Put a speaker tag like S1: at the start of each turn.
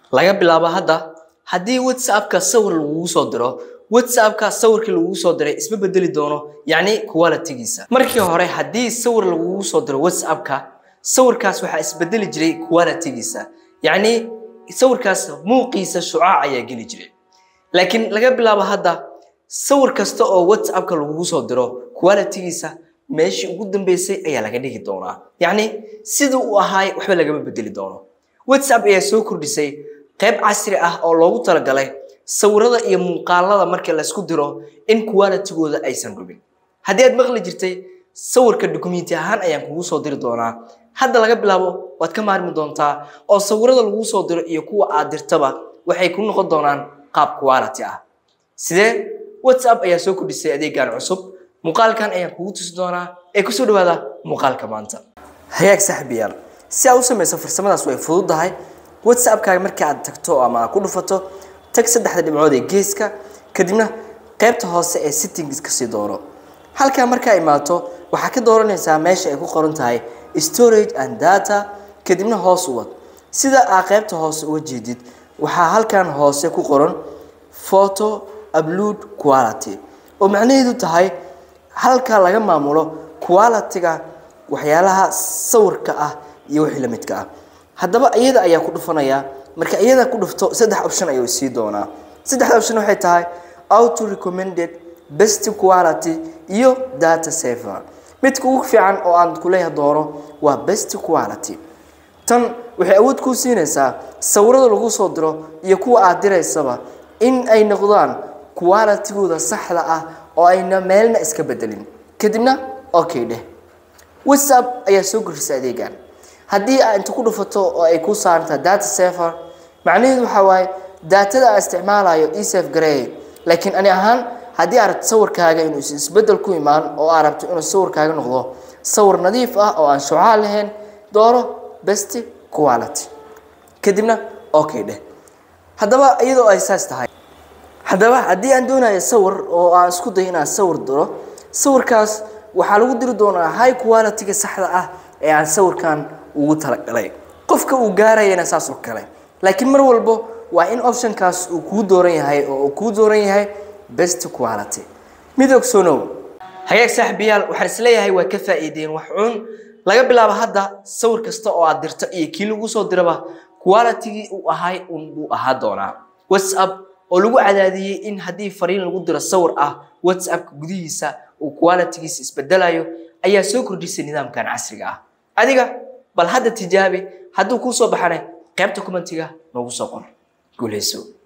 S1: laga bilaabo hadda haddii whatsappka sawir lagugu soo diro whatsappka sawirkii lagugu soo diray isma bedeli doono yacni qualitygiisa markii hore haddii sawir lagugu soo diro whatsappka sawirkaas waxaa isbedeli jiray qualitygiisa yacni sawirkaas muuqiisa shucaac ayaa geli jiray laakiin laga bilaabo hadda sawir kasta oo whatsappka lagugu soo diro qualitygiisa meeshii ugu dambeysay ayaa laga dhigi doonaa yacni siduu u ahaay waxba lagama bedeli doono whatsapp ayaa soo kordhisay qayb casri ah oo loogu talagalay sawirada iyo muuqaalada marka laysku diro in qualitygooda aysan dhubin haddii aad maqli jirtay sawirka dukumenti ahaan ayaan kugu soo diri doonaa hadda laga bilaabo waad ka maarmi doontaa oo sawirada laguu soo diro iyo kuwa aad dirtaba waxay ku noqon doonaan qaab quality ah sidee whatsapp ayaa soo kordhisay adeegan cusub muuqaalkan ayaan kugu tusi doonaa ee kusoo dhawaada muuqaalka maanta hagaag saaxiibayaal si aad u samayso farsamadaas way fududahay whatsappkaaga marka aad tagto ama aad ku dhufato tag saddexda dhibcood ee geeska kadibna qaybta hoose ee settings kasii doono halkaa markaa imaato waxaa ka dooranaysaa meesha ay ku qoran tahay storage and data kadibna hoos u wad sida aad qaybta hoose uga jeedid waxaa halkan hoose ku qoran photo upload quality oo macnaheedu tahay halka laga maamulo quality-ga waxyaalaha sawirka ah iyo wixii la midka ah haddaba iyada ayaa ku dhufanayaa marka iyada ku dhufto saddex option ayuu sii doonaa saddexda option waxay tahay auto recommended best quality iyo data saver midka ugu fiican oo aan kuleeyahay doono waa best quality tan waxay awood kuu siinaysaa sawirada lagu soo diro iyo kuwa aad diraysaba in ay noqdaan qualitygooda saxda ah oo ayna meelna iska bedelin kadibna okay dheh whatsapp ayaa soo gurisa adeegan haddii aad inta ku dhufato oo ay kuu saarantaha data safer macnaheedu waxaa waaye daatada aan isticmaalayo esaf gareey laakiin ani ahaan haddii aad rabto sawirkaaga inuu isbedel ku imaan oo aad rabto inuu sawirkaaga noqdo sawir nadiif ah oo aan shucaa lahayn dooro best quality kadibna okay dheh haddaba iyadoo ay saas tahay haddaba haddii aan doonayo sawir oo aan isku dayo inaan sawir diro sawirkaas waxaa lagu diri doonaa high qualityga saxda ah ee aan sawirkan ugu talagalay qofka uu gaarayana saas oo kale laakiin mar walbo waa in optionkaas uu kuu dooran yahay oo uu kuu dooran yahay best quality mid ogsoonow hagaag saaxiibayaal waxaan isleeyahay waa ka faa'iideen wax cun laga bilaabo hadda sawir kasta oo aad dirto iyo kii lagu soo diraba qualitygii uu ahay un buu ahaa doonaa whatsapp oo lagu cadaadiyey in haddii fariin lagu diro sawir ah whatsappka gudihiisa uu qualitygiisa isbedelayo ayaa soo kordhisay nidaamkan casriga ah adiga bal hadda tijaabi hadduu kuu soo baxana qaybta commentiga noogu soo qor guuleyso